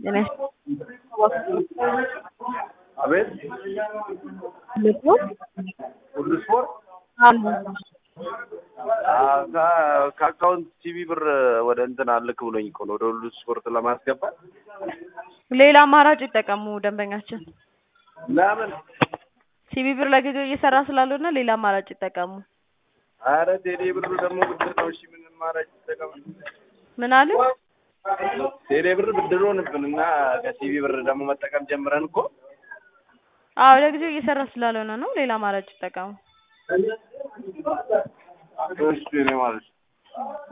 አቤት ሁሉ ስፖርት ከአካውንት ቲቪ ብር ወደ እንትን አልክ ብሎኝ እኮ ነው ወደ ሁሉ ስፖርት ለማስገባት። ሌላ አማራጭ ይጠቀሙ ደንበኛችን። ለምን? ሲቢ ብር ለጊዜው እየሰራ ስላልሆነ ሌላ አማራጭ ይጠቀሙ። አረ ቴሌ ብር ደግሞ ብድር ነው። እሺ ምን ማድረግ ይጠቀም? ምን አሉ? ቴሌ ብር ብድር ሆንብን እና ከቲቪ ብር ደግሞ መጠቀም ጀምረን እኮ አዎ ለጊዜው እየሰራ ስላልሆነ ነው። ሌላ አማራጭ ይጠቀሙ። እሺ እኔ ማለት ነው